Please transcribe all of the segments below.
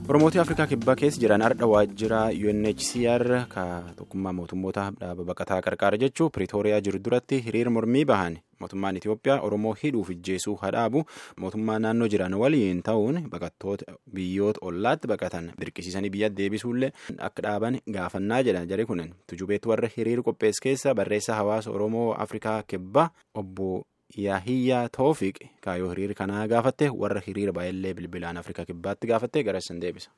Oromootii Afrikaa kibbaa keessa jiran ardha waajjira UNHCR ka tokkummaa mootummoota dhaaba baqataa qarqaara jechuun Piriitooriyaa jiru duratti hiriira mormii bahan mootummaan Itoophiyaa Oromoo hidhuuf ijjeesuu hadhaabu mootummaa naannoo jiran waliin ta'uun baqattoota biyyoota ollaatti baqatan dirqisiisanii biyya deebisuullee akka dhaaban gaafannaa jedhan jari kun tujubeetti warra hiriira qopheesse keessa barreessaa hawaasa Oromoo Afrikaa kibbaa obbo. Yaahiyyaa Toofiq kaayoo hiriira kanaa gaafatte warra hiriira baay'illee bilbilaan Afrikaa kibbaatti gaafatte garassan deebisa.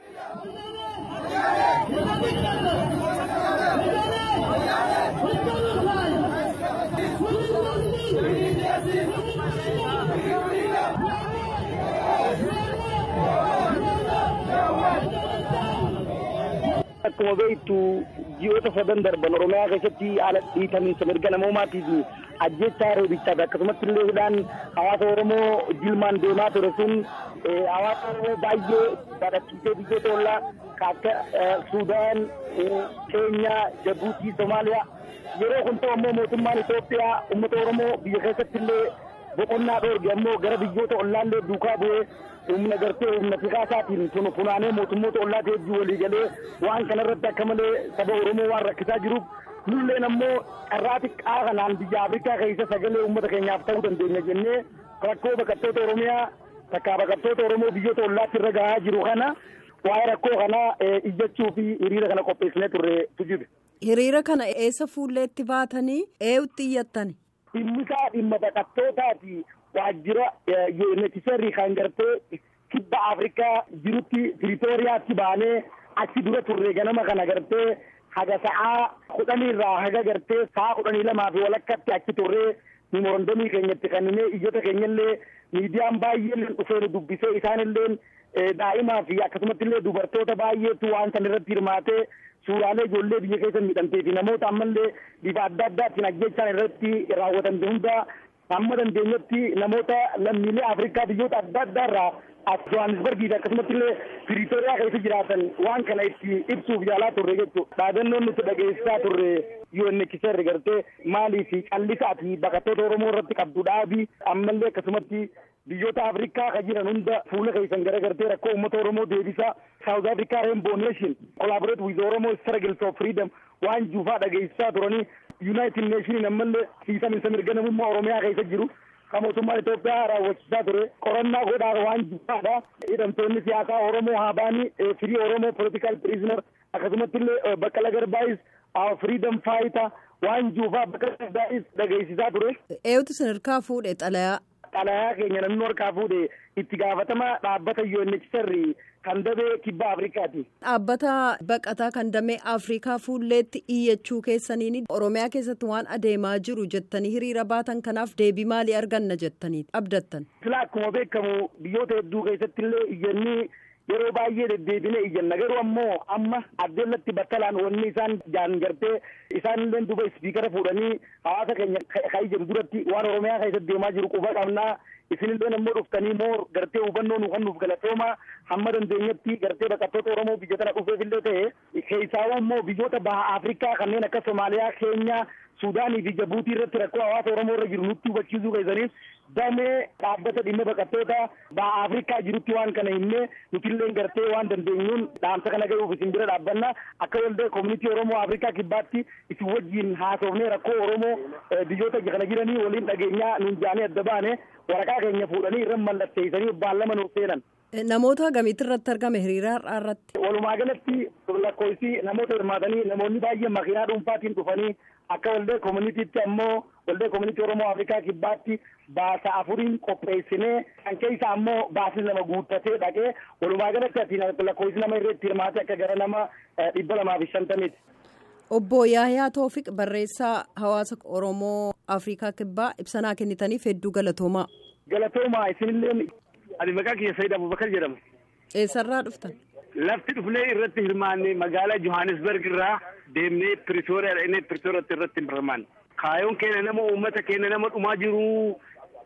Akkuma beektu ji'oota sadan darban Oromiyaa keessatti haala dhiitamiinsa mirga namoomaatiif ajjechaa reebichaati akkasumatti illee hidhaan hawaasa Oromoo jilmaan deemaa ture sun hawaasa Oromoo baay'ee badhachiisee biyyoota ollaa akka Suudaan, Keenyaa, Jabuutii, Somaaliyaa yeroo kun ta'u ammoo mootummaan Itoophiyaa uummata Oromoo biyya keessatti illee boqonnaa dhoorge ammoo gara biyyoota ollaallee duukaa bu'ee humna gartee humna fiqaasaatiin tunu funaanee mootummoota ollaatti hedduu walii galee waan kanarratti akka malee saba Oromoo waan rakkisaa jiruuf nulleen ammoo carraa xiqqaa kanaan biyya Afrikaa keessa sagalee uummata keenyaaf ta'uu dandeenya jennee rakkoo baqattoota Oromiyaa takkaa baqattoota Oromoo biyyoota ollaatti irra gahaa jiru kana waa'ee rakkoo kanaa iyyachuu fi hiriira kana qopheessinee turre tujibe. Hiriira kana eessa fuulleetti baatanii eeyutti iyyattani? Dhimmisaa dhimma baqattootaati. waajjira UNHCR kan gartee kibba Afrikaa jirutti Piriitooriyaatti baanee achi dura turre ganama kana gartee haga sa'aa kudhanii irraa haga gartee sa'aa kudhanii lamaa fi walakkatti achi turree memorandamii keenyatti kanneen iyyata keenyallee miidiyaan baay'een dhufee nu dubbisee isaanillee daa'imaa fi akkasumatti illee dubartoota baay'eetu waan san irratti hirmaatee suuraalee ijoollee biyya keessa miidhamtee fi namoota ammallee bifa adda addaatiin ajjechaan irratti raawwatamte hunda amma dandeenyetti namoota lammiilee Afrikaa biyyoota adda addaa irraa as Johannesburgii fi akkasumatti illee Piriitooriyaa keessa jiraatan waan kana itti ibsuuf yaalaa turre jechuudha. Dhaadannoon nuti dhageessisaa turre UNHCR gartee maalii fi callisaa fi baqattoota Oromoo irratti qabdu dhaabii ammallee akkasumatti biyyoota Afrikaa kan jiran hunda fuula keessan gara gartee rakkoo uummata Oromoo deebisaa South Africa Rainbow Nation collaborate with Oromo struggle for freedom waan juufaa dhageessisaa turanii United Nation ammallee siisaminsa mirga namummaa Oromiyaa keessa jiru kan mootummaan Itoophiyaa raawwachiisaa ture qorannaa godhaa waan juufaadha. Hidhamtoonni siyaasaa Oromoo haa ba'anii firii Oromoo political prisoner akkasumatti illee Baqqala Garbaayis freedom fighter waan juufaa Baqqala Garbaayis dhageessisaa ture. Eeyutu sadarkaa fuudhe xalayaa. Xalayaa keenya namni harkaa fuudhe itti gaafatama dhaabbata UNHCR kan damee kibba Afrikaati. Dhaabbata baqataa kan damee Afrikaa fuulleetti iyyachuu keessaniin Oromiyaa keessatti waan adeemaa jiru jettanii hiriira baatan kanaaf deebii maalii arganna jettanii abdattan. Sila akkuma beekamu biyyoota hedduu keessatti illee iyyannii yeroo baay'ee deddeebinee iyyanna garuu ammoo amma addeellatti battalaan wanni isaan jaan gartee isaan illee duba ispiikara fuudhanii hawaasa keenya kan ijjan duratti waan oromiyaa keessatti deemaa jiru quba qabnaa isinillee ammoo dhuftanii moo gartee hubannoo nu kennuuf galatooma hamma dandeenyetti gartee baqattoota oromoo biyya tana dhufeefillee ta'e keessaawwan immoo biyyoota baha afrikaa kanneen akka somaaliyaa keenyaa suudaanii fi jabuutii irratti rakkoo hawaasa oromoo irra jiru nutti hubachiisuu keessaniif damee dhaabbata dhimma baqattoota baha afrikaa jirutti waan kana himnee nutillee gartee waan dandeenyuun dhaamsa kana gahuuf isin bira dhaabbanna akka waldaa koomunitii oromoo afrikaa kibbaatti isin wajjiin haasofnee rakkoo oromoo biyyoota kana jiranii waliin dhageenyaa nuun jaanii adda baane waraqaa keenya fuudhanii irra mallatteessanii baallama nuuf seenan. Namoota gamiitti irratti argame hiriira har'aa irratti. Walumaa galatti lakkoofsi namoota hirmaatanii namoonni baay'een makiinaa dhuunfaatiin dhufanii akka waldaa koomunitiitti ammoo waldaa koomunitii Oromoo Afrikaa kibbaatti baasa afuriin qopheessinee kan keessa ammoo baasni lama guuttatee dhaqee walumaa galatti ati lakkoofsi nama irratti hirmaate akka gara nama dhibba lamaa fi shantamiiti. Obbo Yaayaa Toofiq barreessaa hawaasa Oromoo Afrikaa kibbaa ibsanaa kennitaniif hedduu galatoomaa. Galatoomaa isinillee ani maqaa kiyya Sayyid Abubakar jedhama. Eessarraa dhuftan? Lafti dhufnee irratti hirmaannee magaalaa Johannesburg irraa deemnee Piriitooriyaa dhaqnee Piriitooriyaatti irratti hirmaanne. Kaayoon keenya nama uummata keenya nama dhumaa jiru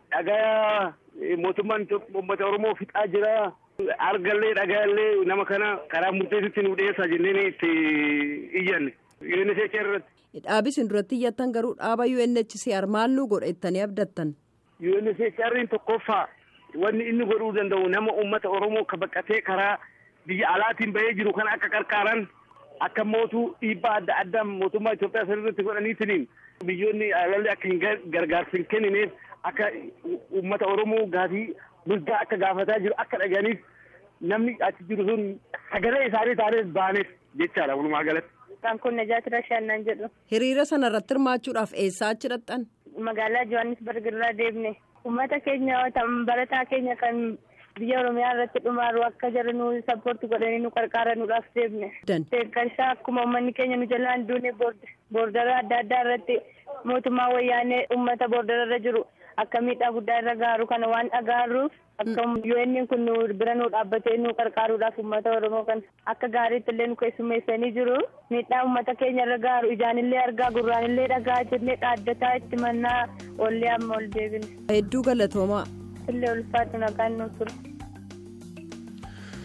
dhagaa mootummaan uummata Oromoo fixaa jira. Argallee dhagaallee nama kana karaa murteessitti nu dhiyeessaa jennee itti iyyanne. UNHCR irratti. Dhaabi isin duratti iyyattan garuu dhaaba UNHCR maal nu godha jettanii abdattan? UNHCR tokkoffaa wanni inni godhuu danda'u nama uummata Oromoo ka baqatee karaa biyya alaatiin bahee jiru kana akka qarqaaran akka mootuu dhiibbaa adda addaa mootummaa Itoophiyaa sirriitti godhaniitiniin biyyoonni alallee akka hin gargaarsa hin kennineef akka uummata Oromoo gaafii mirgaa akka gaafataa jiru akka dhaganiif namni achi jiru sun sagalee isaanii taanes baaneef jechaadha walumaa galatti. Kan kun Najaati Rashaannaan jedhu. Hiriira sana irratti hirmaachuudhaaf eessaa achi dhaqxan? Magaalaa Johannesburg irraa deemne. Uummata keenya barataa keenya kan biyya Oromiyaa irratti dhumaaru akka jara nu sappoorti godhanii nu qarqaaranuudhaaf deemne. Deeggarsa akkuma uummanni keenya nu jalaan duune boordara adda addaa irratti mootummaa wayyaanee uummata boordara irra jiru akka miidhaa guddaa irra gaaru kana waan dhagaaruuf akka UN kun nu bira nu dhaabbatee nu qarqaaruudhaaf uummata Oromoo kan akka gaariitti illee nu keessummeessanii jiru miidhaa uummata keenya irra gaaru ijaan illee argaa gurraan illee dhagaa jennee dhaaddataa itti mannaa ollee amma ol deebine. Hedduu galatoomaa. Illee ulfaatu nagaan nu ture.